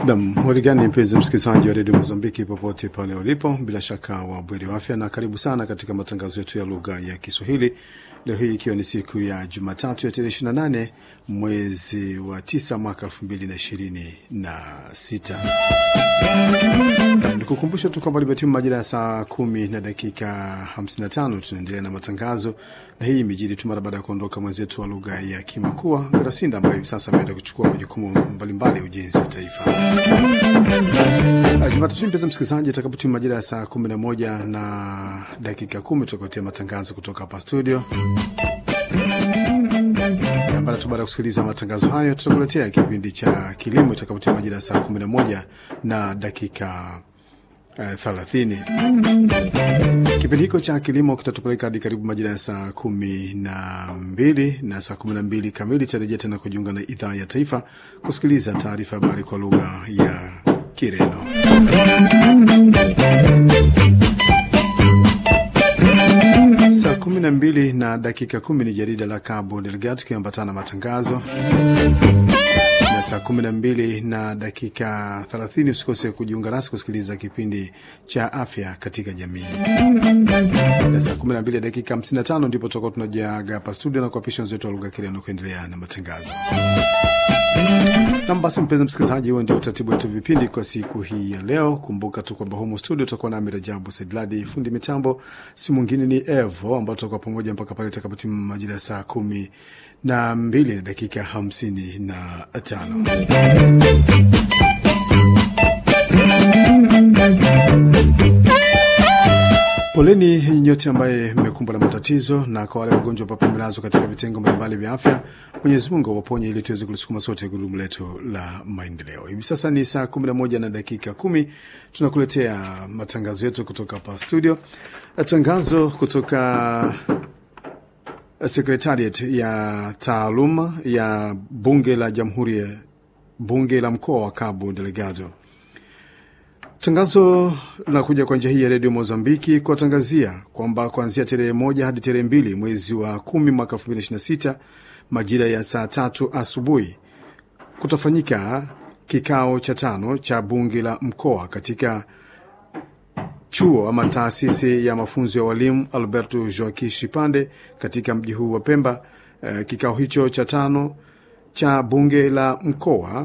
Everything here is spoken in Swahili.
Nam warigani, mpenzi msikilizaji wa redio Mozambiki popote pale ulipo, bila shaka wa bweri wa afya, na karibu sana katika matangazo yetu ya lugha ya Kiswahili leo hii ikiwa ni siku ya Jumatatu ya tarehe 28 mwezi wa 9 mwaka 2026. Nikukumbusha tu kwamba limetimu majira ya saa kumi na dakika 55. Tunaendelea na matangazo na hii imejiri tu mara baada ya kuondoka mwenzetu wa lugha ya Kimakua Garasinda, ambaye hivi sasa ameenda kuchukua majukumu mbalimbali ya ujenzi wa taifa. Jumatatu mpenzi msikilizaji, atakapotimu majira ya saa 11 na dakika kumi tutakuletea matangazo kutoka hapa studio na baada tu baada ya kusikiliza matangazo hayo, tutakuletea kipindi cha kilimo itakapotia majira ya saa 11 na dakika thelathini. Kipindi hiko cha kilimo kitatupeleka hadi karibu majira ya saa kumi na mbili na saa kumi na mbili kamili tarejea tena kujiunga na idhaa ya taifa kusikiliza taarifa ya habari kwa lugha ya Kireno. Saa kumi na mbili na dakika kumi ni jarida la Cabo Delgado tukiambatana na matangazo na saa kumi na mbili na dakika thelathini usikose kujiunga nasi kusikiliza kipindi cha afya katika jamii, na saa kumi na mbili dakika hamsini na tano ndipo tutakuwa tunajaga hapa studio na kuapisha wenzetu wa lugha Kireno kuendelea na matangazo. Nam basi, mpenzi msikilizaji, huo ndio utaratibu wetu vipindi kwa siku hii ya leo. Kumbuka tu kwamba humu studio tutakuwa nami Rajabu Saidladi, fundi mitambo si mwingine ni Evo, ambao tutakuwa pamoja mpaka pale itakapotimu majira ya saa kumi na mbili na dakika hamsini na tano. Poleni nyote ambaye mmekumbwa na matatizo, na kwa wale wagonjwa ambao pamelazwa katika vitengo mbalimbali vya afya, Mwenyezi Mungu awaponye ili tuweze kulisukuma sote gurudumu letu la maendeleo. Hivi sasa ni saa 11 na dakika kumi. Tunakuletea matangazo yetu kutoka hapa studio, tangazo kutoka Sekretariat ya taaluma ya bunge la jamhuri ya bunge la mkoa wa Cabo Delgado. Tangazo linakuja kwa njia hii ya redio Mozambiki kuwatangazia kwamba kuanzia tarehe moja hadi tarehe mbili mwezi wa kumi mwaka elfu mbili ishirini na sita majira ya saa tatu asubuhi kutafanyika kikao cha tano cha bunge la mkoa katika chuo ama taasisi ya mafunzo ya walimu Alberto Joaki Shipande katika mji huu wa Pemba. Uh, kikao hicho cha tano cha bunge la mkoa